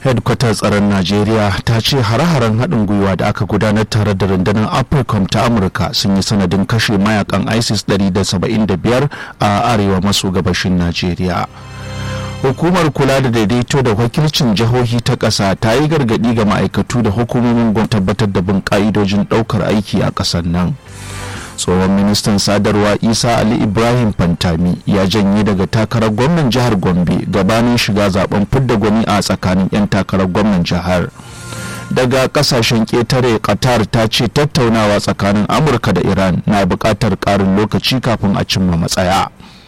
hedkwatar tsaron najeriya ta ce hare-haren haɗin gwiwa da aka gudanar tare da rundunar africom ta amurka sun yi sanadin kashe mayakan isis 175 a arewa maso gabashin najeriya hukumar kula da daidaito da wakilcin jihohi ta ƙasa ta yi gargaɗi ga ma'aikatu da hukumomin gwamnati tabbatar da bin ƙa'idojin ɗaukar aiki a ƙasar nan tsohon ministan sadarwa isa ali ibrahim fantami ya janye daga takarar gwamnan jihar gombe gabanin shiga zaben fidda gwani a tsakanin 'yan takarar gwamnan jihar daga kasashen ƙetare qatar ta ce tattaunawa tsakanin amurka da iran na buƙatar ƙarin lokaci kafin a cimma matsaya